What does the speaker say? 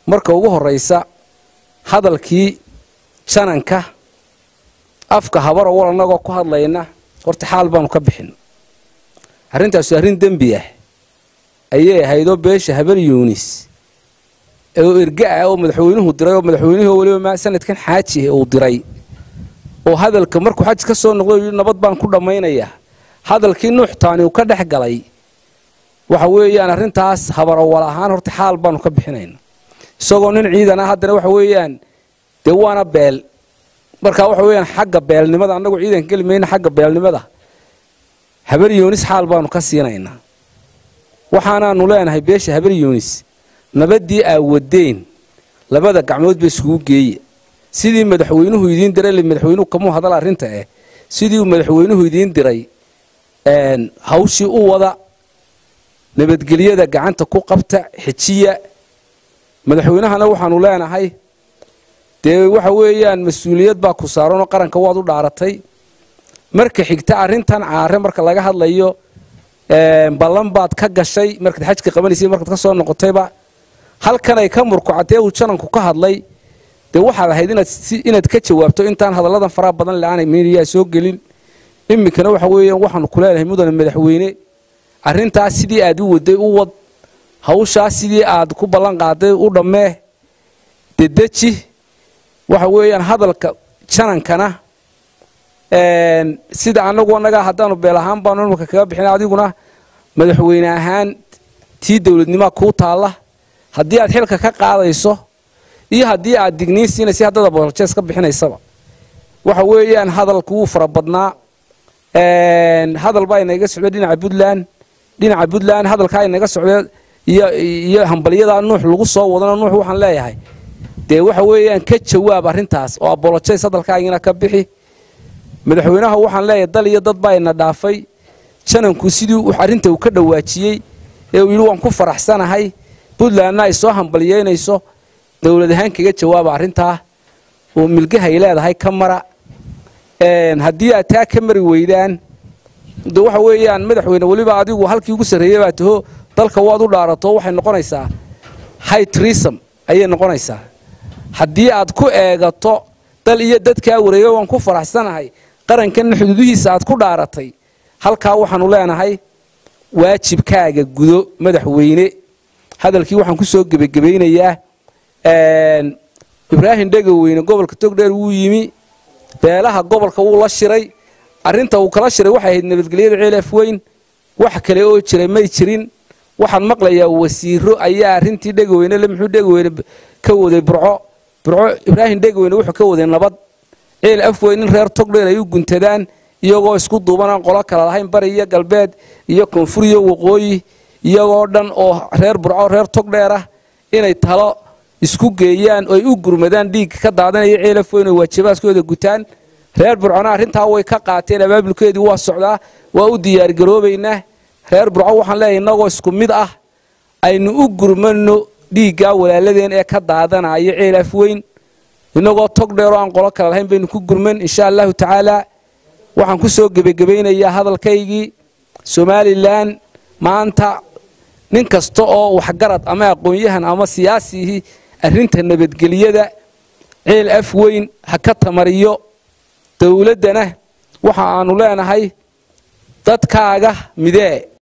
marka ugu horraysa hadalkii jananka afka habaro wal annagoo ku hadlayna horta xaal baanu ka bixin arrintaasu arrin dembi ah ayay ahaydoo beesha habar yuunis oo erga ah oo madaxweynuhu diray oo madaxweynihii weliba sanadkan xaaji uu diray oo hadalka markuu xaj ka soo noqdo yidhi nabad baan ku dhammaynayaa hadalkii nuuxtaani uu ka dhex galay waxa weeyaan arrintaas habarawal ahaan horta xaal baanu ka bixinayna isagoo nin ciidan ah haddana waxa weeyaan dee waana beel markaa waxa weeyaan xagga beelnimada annagu ciidanka geli mayna xagga beelnimada habar yuunis xaal baanu ka siinaynaa waxaanaanu leenahay beesha habar yuunis nabaddii aa wadeen labada gacmood ba iskugu geeye sidii madaxweynuhu idiin diray madaxweynuhu kamuu hadal arrinta eh sidii madaxweynuhu idiin diray hawshii u wada nabadgelyada gacanta ku qabta xejiya madaxweynahana waxaanu leenahay dee waxa weeyaan mas-uuliyad baa ku saaranoo qaranka waad u dhaaratay marka xigta arrintan caare marka laga hadlayo ballan baad ka gashay markaad xajka qabanaysay markaad ka soo noqotayba halkan ay ka murkucatee uu jananku ka hadlay dee waxaad ahayd inaad ka jawaabto intaan hadalladan faraha badan le-aanay miiniyaa soo gelin iminkana waxa weeyaan waxaanu ku leenahay mudane madaxweyne arrintaas sidii aad u waday u wad hawshaas sidii aad ku ballan qaaday u dhammee dedeji waxa weeyaan hadalka janankana sida anagu annagaa haddaanu beel ahaan baanu imarka kaga bixina adiguna madaxweyne ahaan tii dowladnimaa kuu taalla haddii aad xilka ka qaadayso iyo haddii aad digniin siinaysa haddada boljees ka bixinaysaba waxa weeyaan hadalku wuu fara badnaa hadal baa inaga socda dhinaca puntland dhinaca puntland hadalkaa inaga socda iyo hambalyadaa nuux lagu soo wadana nuux waxaan leeyahay dee waxa weeyaan ka jawaab arrintaas oo abolojays hadalkaagina ka bixi madaxweynaha waxaan leeyahay dal iyo dad baa ina dhaafay jananku sidii arrinta uu ka dhawaajiyey ee uu yidhi waan ku faraxsanahay puntlandna ay soo hambalyeynayso dowlad ahaan kaga jawaaba arrintaa oo milgahay leedahay ka mara haddii aad taa ka mari weydaan de waxa weeyaan madaxweyne weliba adigu halkii ugu sarreeyey baa taho dalka waad u dhaarato waxay noqonaysaa high trism ayay noqonaysaa haddii aad ku eegato dal iyo dadkaa wareega waan ku faraxsanahay qarankanna xuduudihiisa aad ku dhaaratay halkaa waxaanu leenahay waajibkaaga gudo madaxweyne hadalkii waxaan ku soo gebagebaynayaa ibraahim dhegaweyne gobolka togdheer wuu yimi beelaha gobolka wuu la shiray arrinta uu kala shiray waxay ahayd nabadgelyada ceelaf weyn wax kale oo jiray may jirin waxaan maqlayaa wasiiro ayaa arrintii dhegaweyne le muxuu dhegaweyne ka waday burco burco ibraahim dhegaweyne wuxuu ka waday nabad ceel afweyn in reer togdheer ay u guntadaan iyagoo isku duubanaan qolo kala lahayn bari iyo galbeed iyo koonfur iyo waqooyi iyagoo dhan oo reer burco reer togdheer ah inay talo isku geeyaan oo ay u gurmadaan dhiigga ka daadanaya ceelaf weyn oo waajibaadkooda gutaan reer burcona arrintaa way ka qaateen abaabulkeedii waa socdaa waa u diyaargaroobaynaa reer burco waxaan leeyahay innagoo isku mid ah aynu u gurmano dhiiggaa walaaladeen ee ka daadanaya ceelaf weyn innagoo tog dheeroo aan qolo kale lahayn baynu ku gurman insha allahu tacaalaa waxaan ku soo gebagebaynayaa hadalkaygii somalilan maanta nin kasta oo waxgarad ama aqoon-yahan ama siyaasihii arrinta nabadgelyada ceel af weyn ha ka tamariyo dowladdana waxa aanu leenahay dadkaaga midee